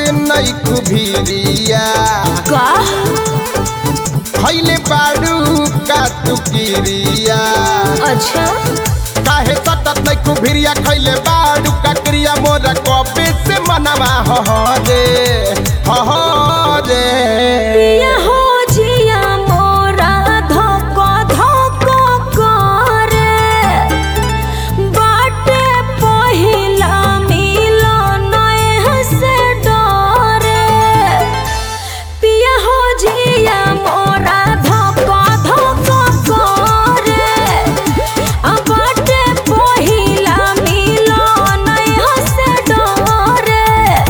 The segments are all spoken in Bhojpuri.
नहीं कुभिरिया का खैले बाड़ू का तुकिरिया अच्छा काहे सतत नहीं कुभिरिया खैले बाड़ू का क्रिया मोरा कबे से मनवा हो रे हो रे पिया हो जिया मोरा धोको धोको करे बाटे पहिला मिलन से डरे पिया हो जिया मोरा धोको धोको करे आ बाटे पहिला मिलन से डरे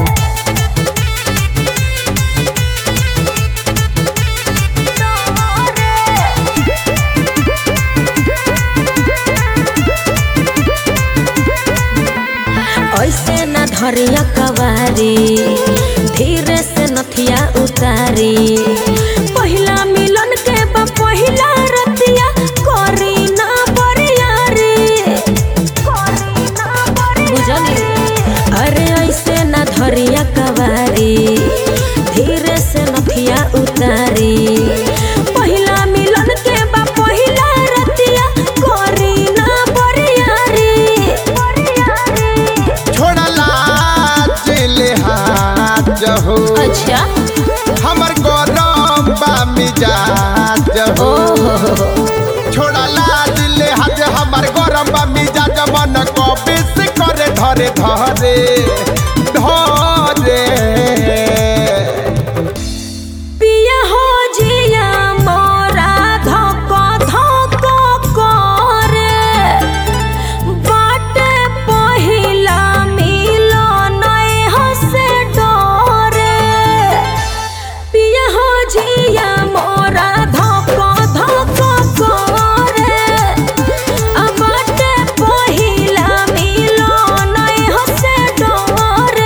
ऐसे न धरिया कवारी धीरे से नथिया उतारी पहिला मिलन के बा पहिला रतिया करी ना बरियारी बुझली अरे ऐसे न धरिया कवारी धीरे से नथिया उतारी पहिला मिलन के बा पहिला रतिया करी ना बरियारी छोड़ला चले हाथ हो अच्छा हमर गरम बा मिजाज हो ओहो छोड़ला दिले हाथ हमर गरम बा मिजाज मन कबे से करे धरे धरे धरे पिया हो जिया मोरा धोको धोको करे बाटे पहिला मिलन हसे डरे पिया हो जिया मोरा धोको धोको करे आ बाटे पहिला मिलन हसे डरे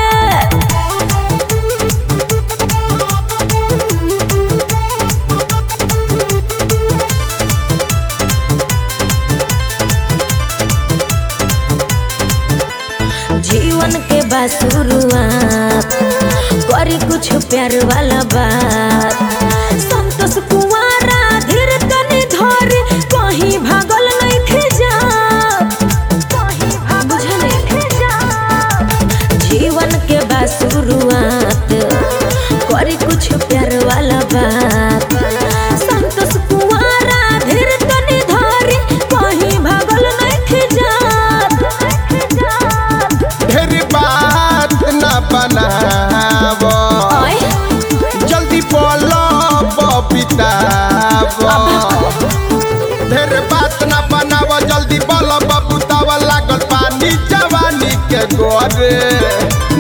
जीवन के बा शुरुआत करी कुछ प्यार वाला बात संतोष कुमारा धीर तनी धर कहीं भागल नहीं थे जा जीवन के बा शुरुआत करी कुछ प्यार वाला बात संतोष कुमारा धीर तनी धर कहीं भागल नहीं थे जा ढेर बात न बनाव ओए जल्दी पलब बिताव ढेर बात न बनाव जल्दी बलब बुताव लागल पानी जवानी के गोरे